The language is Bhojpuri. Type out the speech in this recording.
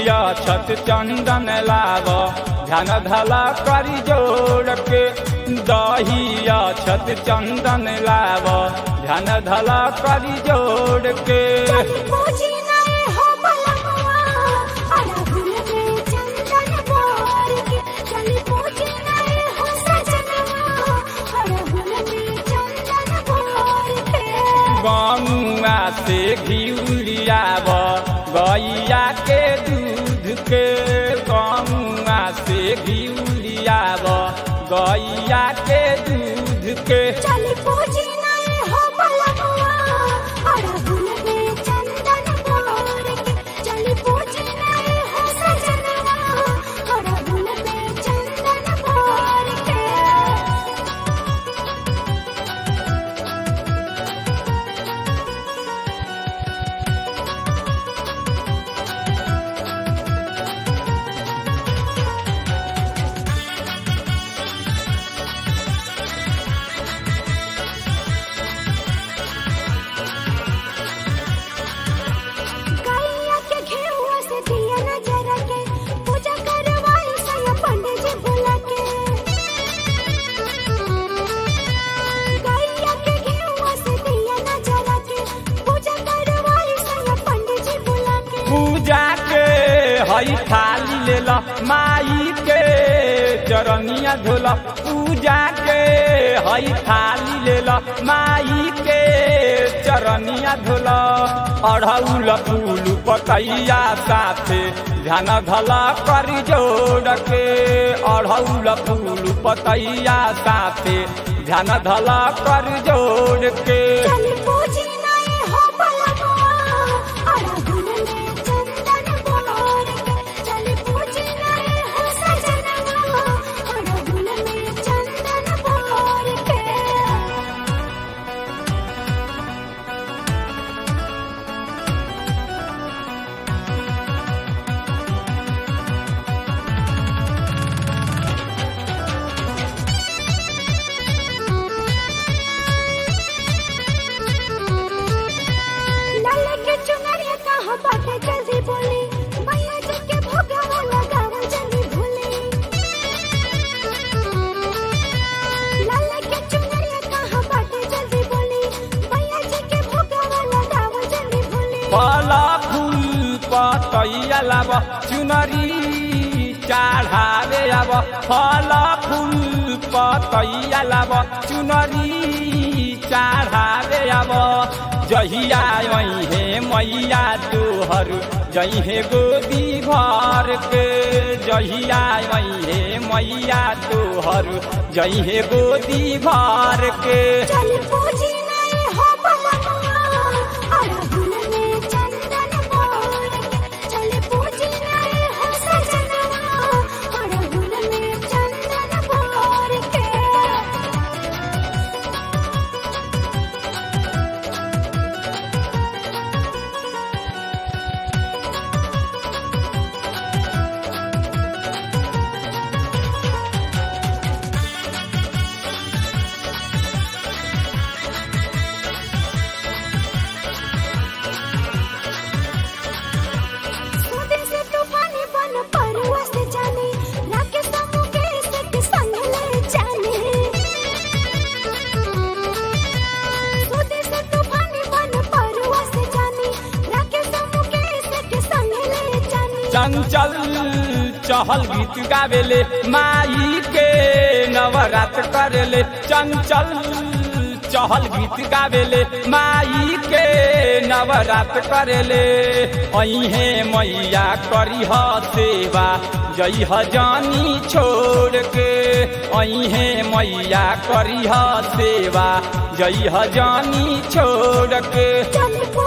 दहिया छत चंदन लाव ध्यान धला करी जोड़ के दहिया छत चंदन लाव ध्यान धला करी जोड़ के चली पूजी नए हो बलमुआ अड़हुल में चंदन बोर के चली पूजी नए हो सजनवा अड़हुल में चंदन बोर के गमुआ से घिउलियाव गैया के दूध के गमुआ से घिउलियाव गैया के दूध के चली पूजी नए हो बलमुआ अड़हुल में चंदन बोर के चली पूजी नए हो सजनवा अड़हुल में चंदन बोर के गैया के घेहुआ से दिया नजर के पूजा करवाई सया पंडित जी बुला के गैया के घेहुआ से दिया नजर के पूजा करवाई सया पंडित जी बुला के पूजा के हई थाली ले ला माई के चरनिया धोला पूजा के हई थाली ले ला माई के चरनिया धोला अढ़ौल फूल पतैया साथे ध्यान धला करी जोड़ के अढ़ौल फूल पतैया साथे ध्यान धला करी जोड़ के चली पूजी नए हो बलमुआ अड़हुल में चंदन बोर के चली पूजी नए हो सजनवा अड़हुल में चंदन बोर के लाल के चुनरिया कहाँ बाटे जल्दी बोली मैया जी के भोगवा लगाव जल्दी भूली लाल के चुनरिया कहाँ बाटे जल्दी बोली मैया जी के भोगवा लगाव जल्दी भूली फला फूल पतैया लाब चुनरी चढ़ावे अब फला फूल पतैया लाब चुनरी चढ़ावे अब जहिया हे मैया तोहर जहे गोदी भर के जहिया हे मैया तोहर जहे गोदी भर के चली पूजी नए हो बलमुआ अड़हुल में चंदन बोर के चली पूजी नए हो सजनवा अड़हुल में चंदन बोर के सूदी से तूफानी बन परवा से जाने राके समूह के से संग ले जाने सूदी से तूफानी बन परवा से जाने राके समूह के से संग ले जाने चंचल चहल गीत गावेले माई के नवरात करेले चंचल चहल गीत गावेले माई के नवरात करेले अहे मैया करी ह सेवा जई ह जानी छोड़ के अहे मैया करी ह सेवा जई ह जानी छोड़ के चली